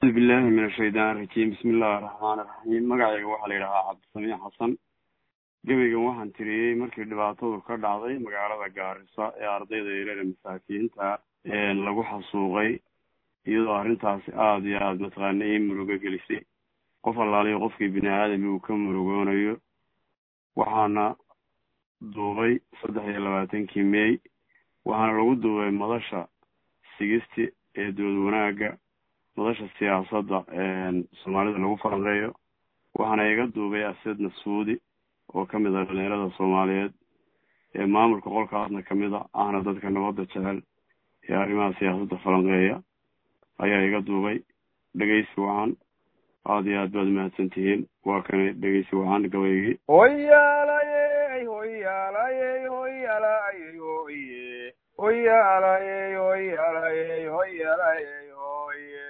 audu billahi min ashaytaan irajiim bismi illahi araxmaan iraxiim magacayga waxaa la yidhahaa cabdisamiix xasan gebaygan waxaan tiriyey markii dhibaatadu ka dhacday magaalada gaarisa ee ardayda yareera masaakiinta lagu xasuuqay iyadoo arrintaasi aada iyo aada mataqaana ii murugo gelisay qof allaaliyo qofkii bini aadami uu ka murugoonayo waxaana duubay saddex iyo labaatankii mey waxaana lagu duubay madasha sigisti ee dood wanaagga madasha siyaasadda soomaalida lagu falanqeeyo waxaana iga duubay ased nasuudi oo ka mid ah dhalinyarada soomaaliyeed ee maamulka qolkaasna kamid a ahna dadka nabadda jecel ee arrimaha siyaasadda falanqeeya ayaa iga duubay dhegeysi wacan aada iyo aad baad umahadsan tihiin waa kane dhegeysi wacan gabaygii hoyaalayey hoyaalayey hoyaalayey hoye hoyaalayey hoyaalayey hoyaalayey hoye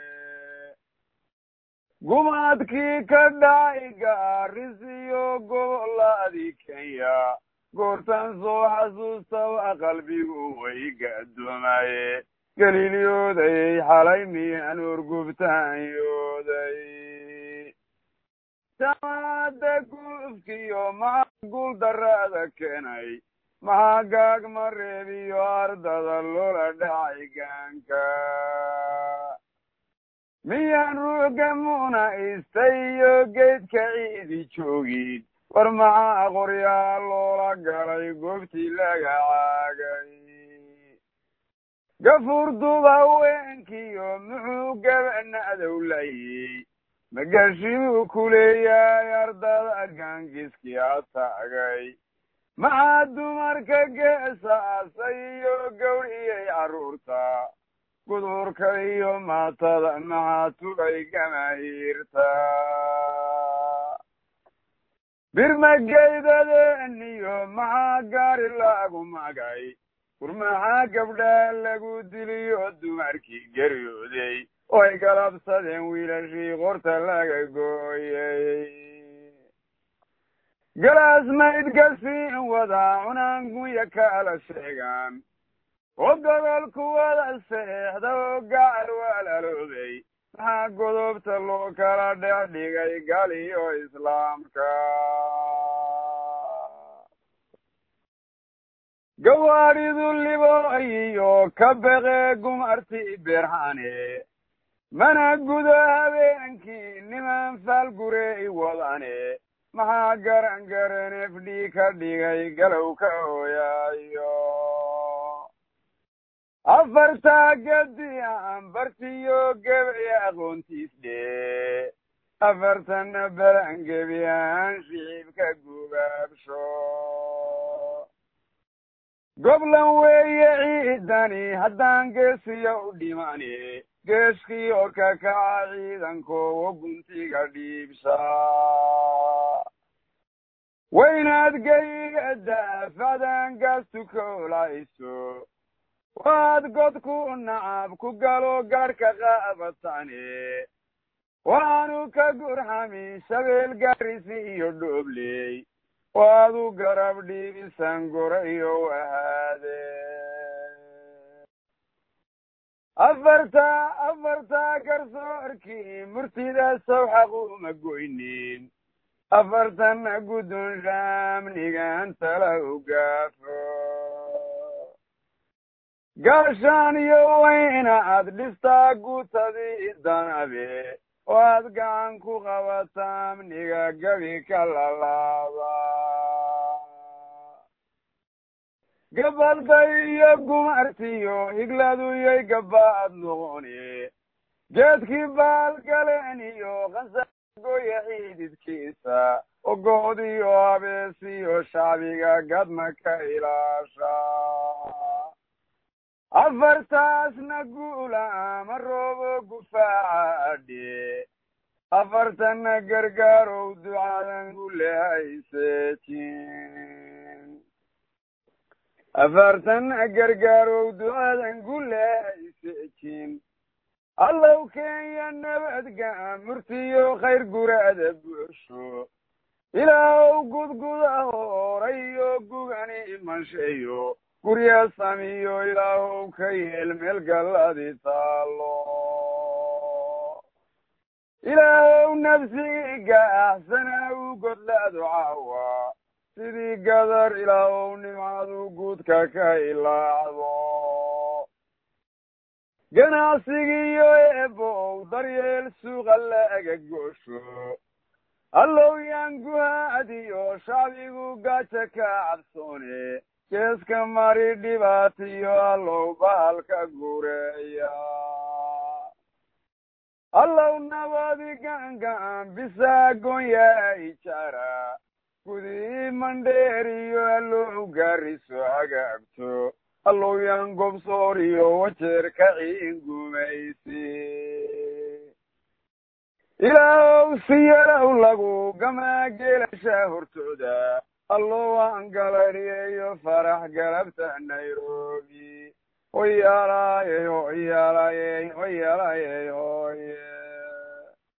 gumaadkii ka dhacay gaarisiyo goboladii kenya goortan soo xasuustaba qalbigu way gaadoomaye galiilyoodayey xalay miyaan urgubtaanyooday jamaada gulufkiyo maxaa guul darada keenay maxaa gaag mareebiyo ardada loola dhacay gaanka miyaan ruuga muna istayo geedka ciidi joogin war maxaa qoryaa loola galay goobtii laga caagay gafuurduba haweenkiyo muxuu gabana'dow layey magashibuu ku leeyahay ardada gaangiskii ataagay maxaa dumarka geesaasay iyo gawriyey carruurta gudurka iyo maatada maxaa tugay gamahiirta birmageydadeniyo maxaa gaari lagu magay war maxaa gabdhaa lagu diliyo dumarkii geryooday oo ay galabsadeen wiilashii qorta laga gooyey galaas maydgasiin wadaa cunaangunya kala sheegaan oo gobolku wada seexda oo gacal walaaloobay maxaa godobta loo kala dhex dhigay galiyo islaamka gawaadhidu libooyiyo ka beqee gumarti beerhane mana gudo habeenkii niman faalgurey wadane maxaa garan garan f d ka dhigay galow ka hooyaayo afartaa gadi aan bartiyo gebci aqoontiis dhee afartanna balan gebi aan shicibka gubaabsho goblan weeye ciidani haddaan geesiya u dhimani geeskii oo ka kaca ciidankoowo guntiga dhiibsa waynaad geyga daafacdan gaastu koolayso waad godku nacab ku galo gaadhka qaabatane waanu ka gurxamin shabeel gaarisi iyo dhoobley waadu garab dhiibisan gorayo wahaade afartaa afartaa garsoorkii murtida sow xaquma goynin afartanna gudun shaamnigan tala u gaafo gaashaan iyo wayna aad dhistaa gutadii danabe oo aad gacan ku qabataa amniga gabi ka lalaaba gabalday iyo gumartiyo higladuyay gabaad noqoni geedkii baalgaleen iyo qansagoya xiididkiisa ogoodiyo habeesiyo shacbiga gadma ka ilaasha afartaasna guula ama roobo gufaaca afartanna gargaarow ducadan gulehaysetin afartanna gargaarow ducadan gulehaysetin allow kenya nabadga murtiyo khayr guraada buuxsho ilaahow gudguda horayo gugani imansheeyo gurya samiyo ilaahow ka yeel meel galladi taalo ilaahow nafsigii gaaxsana u godlaadu caawa sidii gadar ilaahow nimcadu guudka ka ilaacdo ganacsigiiyo eebow daryeel suuqa laaga goosho allow yaan guhaadiyo shacbigu gaaja ka cabsoone geeska mari dhibaatiyo allow bahalka gureeya allow nabadi gacangacan bisaa goonyaa ijaara gudii mandheeriyo allow gaariso hagaagto allow yaan gobsooriyo wajeer ka ciin gumaysi ilaahow si yarow lagu gamaa geelasha hortooda allow aan galariyeyo farax galabta nairobi hoyaalaaye hoyaalaaye hoyaalaaye hoye